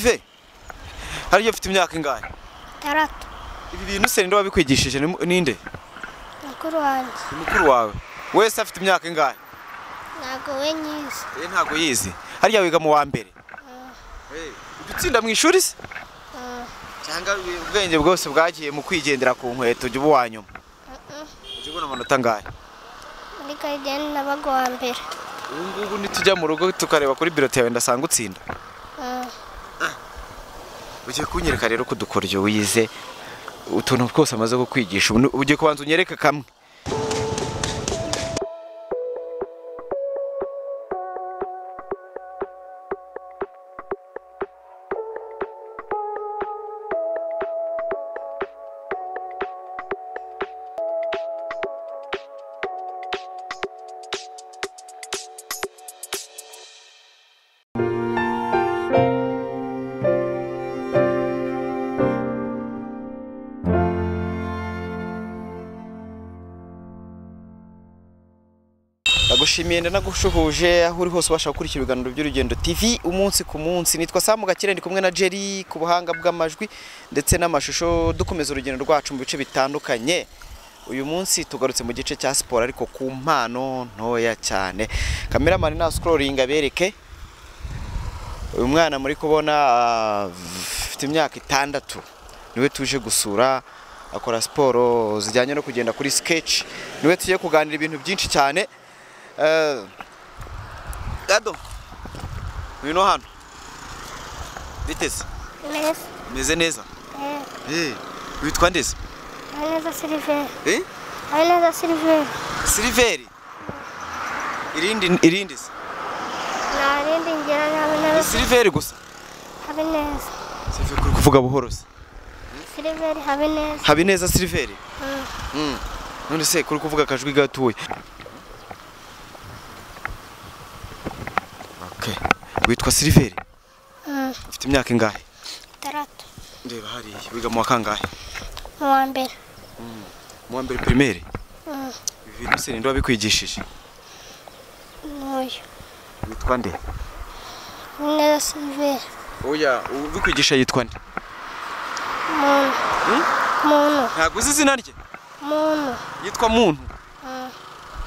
ve hariya ufite imyaka ingahe itandatu ibi bintu se ninde wabikwigishije Ni mu- ninde mukuru wanjye ni mukuru wawe wese afite imyaka ingahe ntabwo we nyizi Eh, ntabwo yizi hariya wiga mu wa mbere Eh, ujya utsinda mu ishuri se Mm, cyangwa wi- ubwenge bwose bwagiye mu kwigendera ku nkweto ujya uba uwa nyuma mm, ujya ubona amanota angahe muri garidiyani nabaga uwa mbere ubu ngubu nitujya mu rugo tukareba kuri birote yawe ndasanga utsinda Mm, ugiye kunyereka rero ko udukoryo wize utuntu twose amaze kukwigisha ubu ni- ugiye kubanza unyereke kamwe ndagushimiye ndanagushuhuje aho uri hose ubasha gukurikira ibiganiro by'urugendo tv umunsi ku munsi nitwa samu gakire ndi kumwe na jerry ku buhanga bw'amajwi ndetse n'amashusho dukomeza urugendo rwacu mu bice bitandukanye uyu munsi tugarutse mu gice cya siporo ariko ku mpano ntoya cyane kameramani na sikororingi abereke uyu mwana muri kubona ah, afite imyaka itandatu niwe tuje gusura akora siporo zijyanye no kugenda kuri sketch niwe tugiye kuganira ibintu byinshi cyane Eh, dado ngwino hano biteze neza umeze neza eh, witwa ndeze habineza siliveri habineza siliveri siliveri irindi irindi se nta rindi ngira ni Ni habineza siliveri gusa habineza siliveri kuri kuvuga buhoro se siliveri habineza habineza siliveri Mm, Mm. none se kuri kuvuga akajwi gatuye Okay. witwa siliveri mm, ufite imyaka ingahe itandatu ndeba hariya wiga mu wa kangahe mu wa mbere mu wa mbere pirimeri Mm, ibi bintu se ninde wabikwigishije n'uyu witwa nde habineza siliveri oya ubikwigisha yitwa nde muntu Hmm? muntu ntabwo uzi izina rye muntu yitwa muntu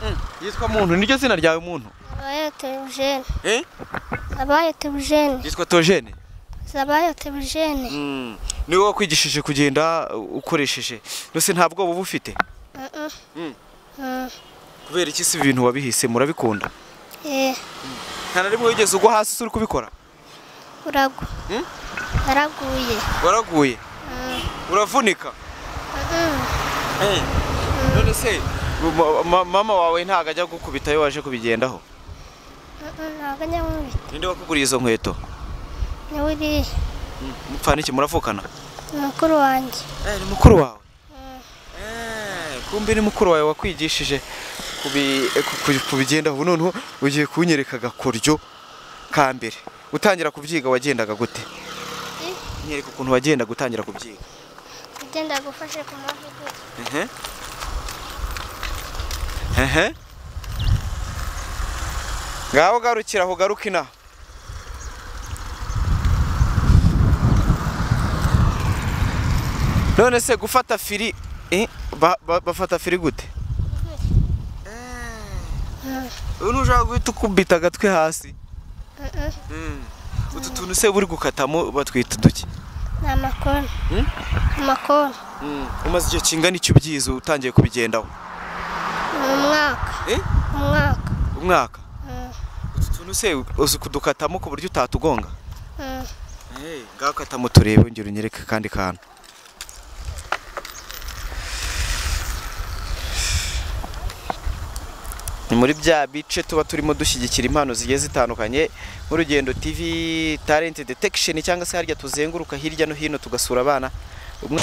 Mm, yitwa muntu niryo zina ryawe muntu zabayo terujeni Eh? zabayo terujeni yitwa tojene zabayo terujeni niwe wakwigishije kugenda uh, ukoresheje nose nta bwoba uba ufite Mm, Mm. mm. Mm, kubera iki si ibintu wabihise murabikunda eh, nta na rimwe wigeze ugwa hasi uri kubikora uragwa Mm? naraguye waraguye Mm, uravunika mm, none se ma- ma- mama wawe ntago ajya gukubita iyo waje kubigendaho mm, ntabwo ajya nkubita ninde wakuguriye izo nkweto ni we uriya mupfana iki muravukana ni mukuru wanjye ni mukuru wawe Mm, Eh, kumbe ni mukuru wawe wakwigishije kubi- ku- ku- kubigendaho ubu noneho ugiye kunyereka agakoryo ka mbere utangira kubyiga wagendaga gute Eh. nyereka ukuntu wagenda gutangira kubyiga ugenda gufashe ku mavi gutya Ehe. Ehe. ngaho garukira aho garuka inaha none se gufata firi eh, ba- ba- bafata firi gute Mm, ubu ntushobora guhita ukubita agatwe hasi mm, mm, utu tuntu se buri gukatamo batwita uduki ni amakona Mm? amakona umaze igihe kingana icyo ubyize utangiye kubigendaho ni umwaka Eh? umwaka umwaka Mm, utu tuntu se uzi kudukatamo ku buryo utatugonga mm, ngaho katamo turebe ngero unyereke akandi kantu ni muri bya bice tuba turimo dushyigikira impano zigiye zitandukanye nk'urugendo tv talent detection cyangwa se harya tuzenguruka hirya no hino tugasura abana umwe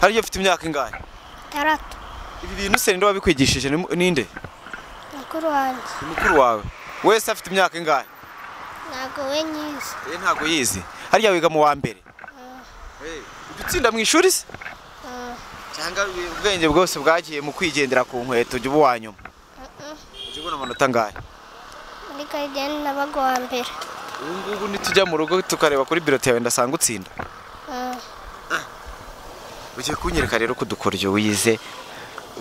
hariya ufite imyaka ingahe itandatu ibi bintu se ninde wabikwigishije Ni mu- ninde mukuru wanjye ni mukuru wawe wese afite imyaka ingahe ntabwo we nyizi Eh, ntago yizi hariya wiga mu wa mbere Eh, udutsinda mu ishuri se Mm, cyangwa we- ubwenge bwose bwagiye mu kwigendera ku nkweto ujya uba uwa nyuma mm, ujya ubona amanota angahe muri garidiyani nabaga uwa mbere ubu ngubu nitujya mu rugo tukareba kuri birote yawe ndasanga utsinda Mm, ugiye kunyereka rero ko udukoryo wize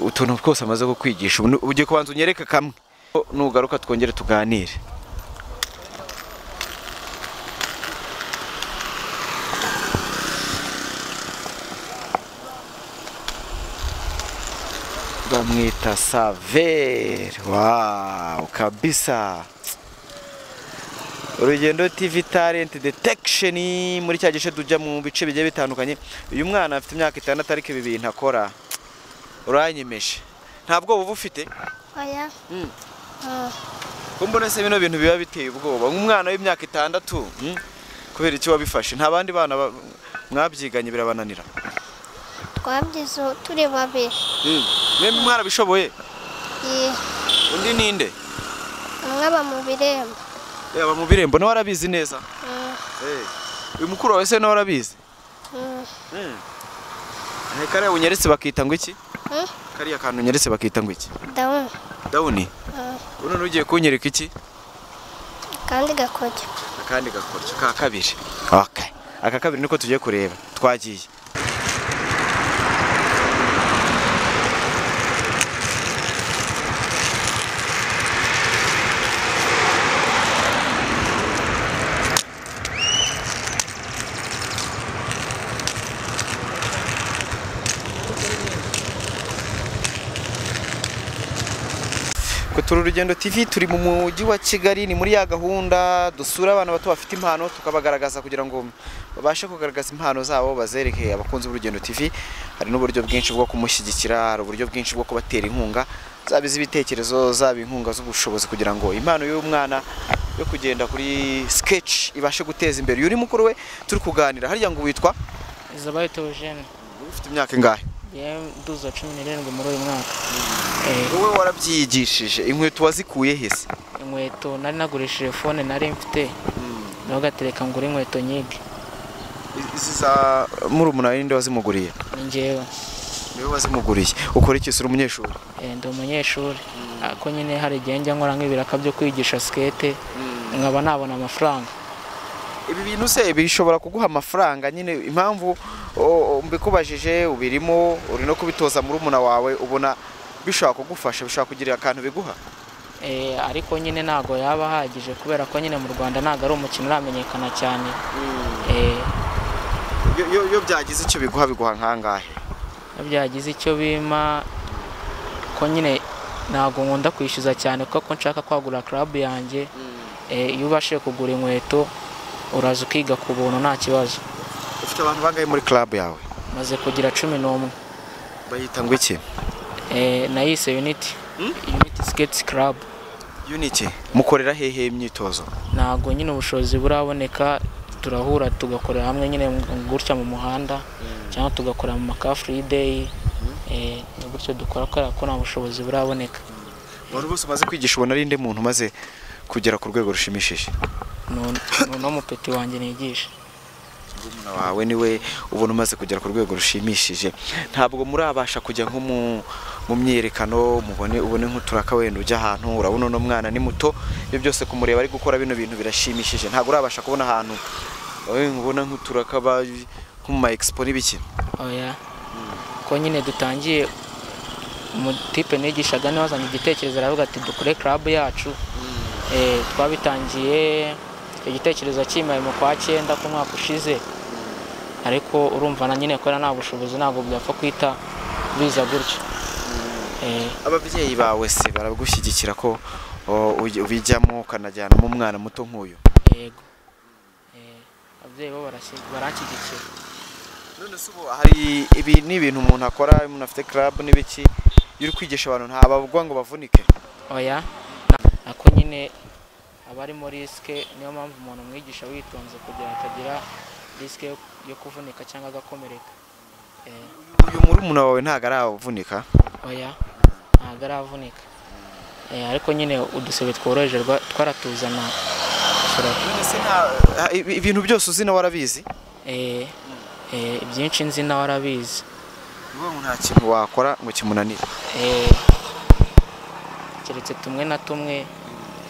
utuntu twose amaze kukwigisha ubu ni- ugiye kubanza unyereke kamwe nugaruka twongere tuganire bamwita saveri wawu kabisa urugendo tv talent detection muri cya gice tujya mu bice bigiye bitandukanye uyu mwana afite imyaka itandatu ariko ibi bintu akora uranyemeje nta bwoba uba ufite oya Mm. Mm, ko mbona se bino bintu biba biteye ubwoba nk'umwana w'imyaka itandatu mm, kubera iki wabifashe nta bandi bana ba- mwabyiganye birabananira twabyize ubu turi babiri mwembi mwarabishoboye Ye, undi ninde umwe aba mu birembo yaba mu birembo nawe arabizi neza Mm, uyu mukuru wawe se nawe arabizi mm, Ni kariya unyeretse bakita ngo iki mm, kariya kantu unyeretse bakita ngo iki dawuni dawuni Mm, ubu ugiye kunyereka iki akandi gakoge akandi gakoryo ka kabiri okay. aka kabiri niko tugiye kureba twagiye Twe turi urugendo TV turi mu mujyi wa Kigali ni muri ya gahunda dusura abana bato bafite impano tukabagaragaza kugira ngo babashe kugaragaza impano zabo bazereke abakunzi b'urugendo TV hari n'uburyo bwinshi bwo kumushyigikira hari uburyo bwinshi bwo kubatera inkunga zaba iz'ibitekerezo zaba inkunga z'ubushobozi kugira ngo impano y'umwana yo kugenda kuri sketch ibashe guteza imbere uyu ni mukuru we turi kuganira harya ngo witwa Zabayita Eugene ufite imyaka ingahe yanduza cumi n'irindwi muri uyu mwaka Eh, wowe warabyigishije inkweto wazikuye hese inkweto nari nagurishije fone nari mfite nawe ugatereka ngura inkweto nyinshi izi za murumuna we ninde wazimuguriye ni njyewe niwe wazimuguriye ukora iki uri umunyeshuri Eh, ndi umunyeshuri ariko nyine hari igihe njya nkora nk'ibiraka byo kwigisha sikete nkaba nabona amafaranga ibi bintu se bishobora kuguha amafaranga nyine impamvu o- o, mbikubajije ubirimo uri no kubitoza murumuna wawe ubona bishobora kugufasha bishobora kugirira akantu biguha Eh, ariko nyine ntabwo yaba ahagije kubera ko nyine mu rwanda ntabwo ari umukino uramenyekana cyane Eh, Iyo- iyo- iyo byagize icyo biguha biguha nkangahe iyo byagize icyo bima ko nyine ntabwo nkunda kwishyuza cyane kuko nshaka kwagura karabu yanjye Eh, iyo ubashije kugura inkweto uraza ukiga ku buntu nta kibazo ufite abantu bangahe muri club yawe maze kugira cumi n'umwe bayita ngo iki Eh, nayise uniti uniti siketi karabu iyo ni iki mukorera hehe imyitozo ntabwo nyine ubushobozi buraboneka turahura tugakorera hamwe nyine gutya mu muhanda cyangwa tugakorera mu makafuri deyi ni gutyo dukora kubera ko nta bushobozi buraboneka wari bose umaze kwigisha ubona ari inde muntu umaze kugera ku rwego rushimishije Ni- ni uno mupeti wanjye nigisha murumuna wawe niwe ubona umaze kugera ku rwego rushimishije ntabwo murabasha kujya nko mu- mu myerekano mubone ubone nk'uturaka wenda ujya ahantu urabona uno mwana ni muto ibyo byose kumureba ari gukora bino bintu birashimishije ntabwo urabasha kubona ahantu wowe ubona nk'uturaka ba- nko mu ma expo n'ibiki oya ko nyine dutangiye umutipe nigishaga niwe wazanye igitekerezo aravuga ati dukore karabu yacu Eh, twabitangiye icyo gitekerezo kimaye mu kwa cyenda ku mwaka ushize ariko urumva na nyine kubera nta bushobozi ntabwo byapfa kwita biza gutyo Eh, ababyeyi bawe se baragushyigikira ko o, uj- ubijyamo ukanajyanamo umwana muto nk'uyu yego Eh, ababyeyi bo barashyi- baranshyigikira none se ubu hari ibi ni ibintu umuntu akora umuntu afite club n'ibiki iyo uri kwigisha abantu ntababwa ngo bavunike oya na- ako nyine aba arimo risike niyo mpamvu umuntu umwigisha witonze kugira ngo atagira risike yo kuvunika cyangwa agakomereka eh, uyu murumuna wawe ntabwo aravunika oya ntabwo aravunika Eh, ariko nyine udusebe tworoheje rwa- twaratuzana ushobora none se nta ha- ibi- ibintu byose uzi nawe warabizi Eh, eh, ibyinshi nzi nawe arabizi ni ukuvuga ngo nta kintu wakora ngo kimunanire Eh, keretse tumwe na tumwe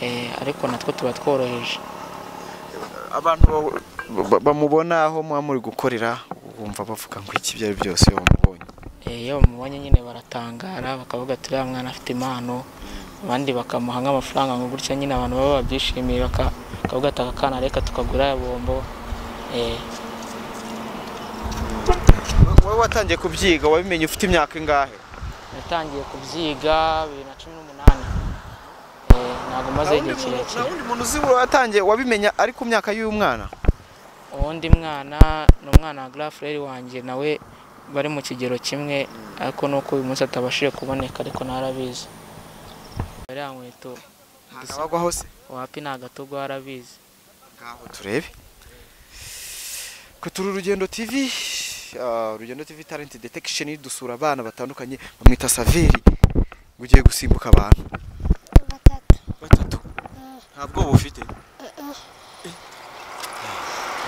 eh, ariko natwo tuba tworoheje abantu ba- ba- bamubona aho muba muri gukorera wumva bavuga ngo iki ibyo ari byose iyo bamubonye Eh, iyo bamubonye nyine baratangara bakavuga ati uriya mwana afite impano abandi bakamuha nk'amafaranga ngo gutya nyine abantu baba babyishimiye baka- bakavuga ati aka kana reka tukagura ya bombo Eh, wowe watangiye kubyiga wabimenye ufite imyaka ingahe natangiye kubyiga bibiri na cumi n'umunani Eh, ntabwo maze nta igihe wundi muntu- nta kirekire wundi muntu uzi watangiye wabimenya ari ku myaka y'uyu mwana uwundi mwana ni umwana wa Grand Frere wanjye nawe bari mu kigero kimwe ariko nuko uyu munsi atabashije kuboneka ariko narabizi bariya nkweto ntabagwaho se wapi ni agatogo warabizi ngaho turebe turi urugendo tv ah, urugendo tv talent detection dusura abana batandukanye bamwita saveri ngo ugiye gusimbuka abantu batatu batatu nta bwoba ufite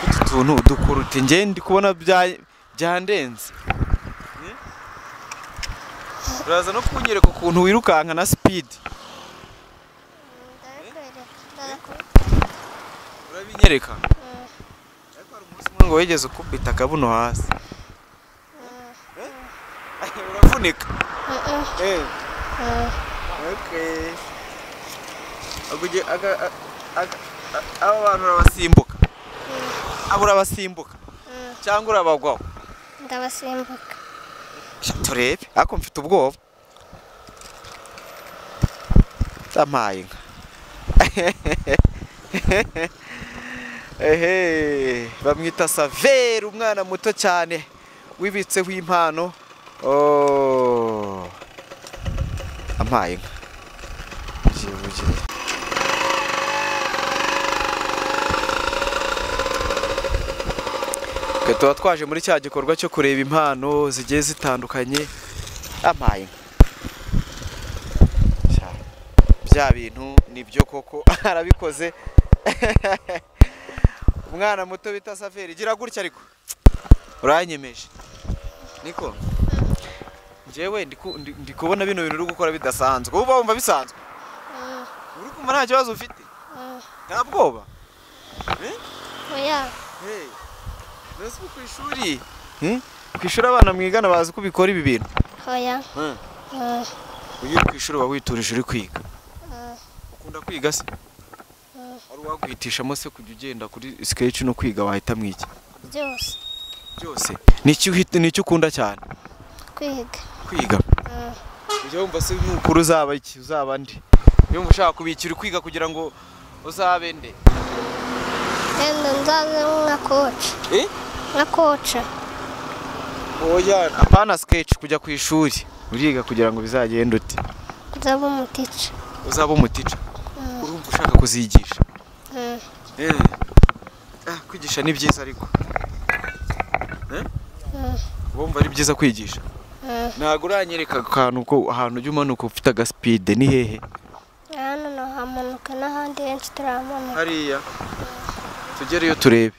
utu tuntu dukora uti njye ndi kubona bya- byandenze Eh? uraza no kunyereka ukuntu wirukanka na speed ndabikwereka ndabikwereka urabinyereka ariko hari umunsi umwe ngo wigeze ukubita akabuno hasi Eh, uravunika Eh. Okay. Aguge- aga- a- aga- a- aba bantu urabasimbuka aba urabasimbuka cyangwa urabagwaho ndabasimbuka Sha, turebe ariko mfite ubwoba amaye inka ehe bamwita saveri umwana muto cyane wibitseho impano Oh. amaye inka Jibugiye. Twe tuba twaje muri cya gikorwa cyo kureba impano zigiye zitandukanye ampaye inka. Sha, bya bintu nibyo koko arabikoze umwana muto bita saferi gira gutya ariko uranyemeje niko njyewe ndi ku- ndi- ndi kubona bino bintu uri gukora bidasanzwe uba wumva bisanzwe uri kumva nta kibazo ufite nta bwoba oya Hey, mbese ubu ku ishuri ku ishuri abana mwigana bazi ko ubikora ibi bintu oya iyo uri ku ishuri uba witurije uri kwiga ukunda kwiga se wari wakwitishamo se kujya ugenda kuri sikeyici no kwiga wahitamo iki byose byose ni iki uhita- ni iki ukunda cyane kwiga kwiga ujya wumva se n'ukuru uzaba iki uzaba ndi yumva ushaka kubikira kwiga kugira ngo uzabe nde wenda nzaze nka koci Eh? nka koca oya apana sikeyici kujya ku ishuri uriga kugira ngo bizagende ute nzaba umutica uzaba umutica urumva ushaka kuzigisha Mm. Eh. Ah, kwigisha ni byiza ariko Eh? wumva ari byiza kwigisha Mm. ntabwo uranyereka akantu ko ahantu ujya umanuka ufite agasipide ni hehe hano nahamanuka n'ahandi henshi turahamanuka hariya tugereyo turebe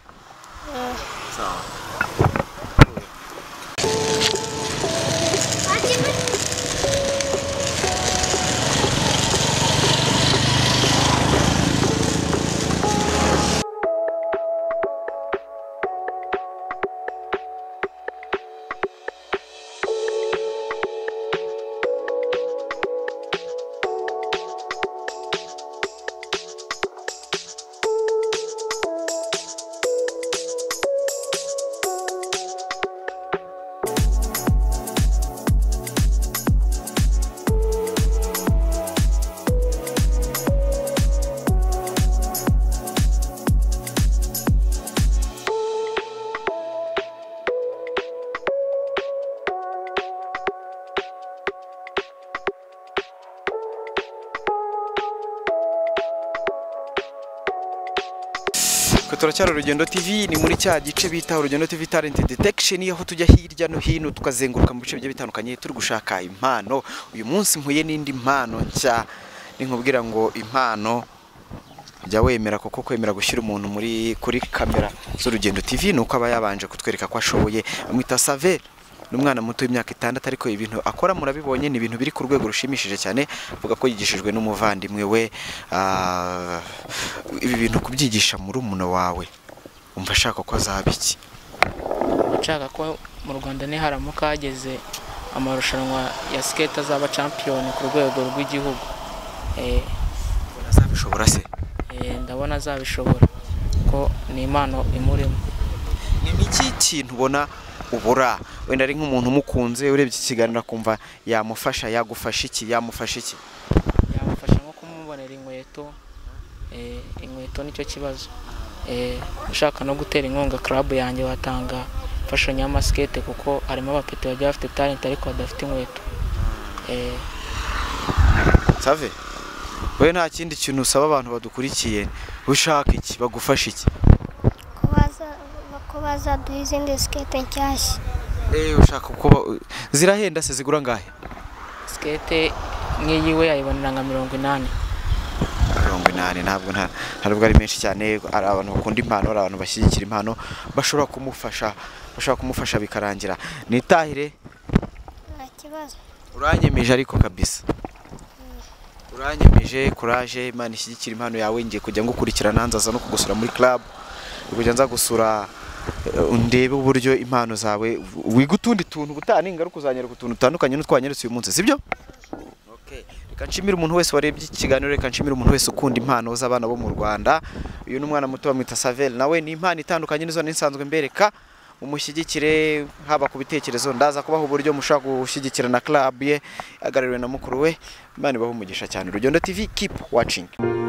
turacyari urugendo tv ni muri cya gice bita urugendo tv talent detection aho tujya hirya no hino tukazenguruka mu bice bigiye bitandukanye turi gushaka impano uyu munsi mpuye n'indi mpano nshya nkubwira ngo impano jya wemera kuko kwemera gushyira umuntu muri kuri kamera z'urugendo tv ni uko aba yabanje kutwereka ko ashoboye amwita save ni umwana muto w'imyaka itandatu ariko ibintu akora murabibonye ni ibintu biri ku rwego rushimishije cyane avuga ko yigishijwe n'umuvandimwe we ah, ibi bintu kubyigisha murumuna wawe umva ashaka ko azaba iki nshaka ko mu rwanda niharamuka hageze amarushanwa ya siketi azaba shampiyoni ku rwego rw'igihugu Eh, azabishobora se eh, ndabona azabishobora ko ni impano imurimo ni iki kintu ubona ubura wenda ari nk'umuntu umukunze urebye iki kiganiro akumva yamufasha yagufasha iki yamufasha iki yamufasha nko kumubonera inkweto eh, inkweto nicyo kibazo Eh, ushaka no gutera inkunga club yanjye watanga imfashanyo y'amasikete kuko harimo abapeti bagiye bafite talent ariko badafite inkweto Eh, save wowe nta kindi kintu usaba abantu badukurikiye ushaka iki bagufasha iki ko baza- ko bazaduha izindi sikete nshyashya Eh, ushaka kuba zirahenda se zigura angahe sikete nk'iyiwe ayibonera nka mirongo inani mirongo inani ntabwo nta ntabwo ari menshi cyane hari abantu bakunda impano hari abantu bashyigikira impano bashobora kumufasha bashobora kumufasha bikarangira nitahire nta kibazo uranyemeje ariko kabisa uranyemeje kuraje imana ishyigikira impano yawe ngiye kujya ngukurikirana nzaza no kugusura muri club kujya nza gusura eh, ndebe uburyo impano zawe wiga utundi tuntu ubutaha ningaruka uzanyereka utuntu dutandukanye n'utwanyeretse uyu munsi sibyo Okay. reka nshimire umuntu wese warebye iki kiganiro reka nshimire umuntu wese ukunda impano z'abana bo mu rwanda uyu ni umwana muto bamwita saveli nawe ni impano itandukanye n'izo nisanzwe mbereka mumushyigikire haba ku bitekerezo ndaza kubaha uburyo mushobora gushyigikira na club ye agarariwe na mukuru we imana ibaha umugisha cyane urugendo tv keep watching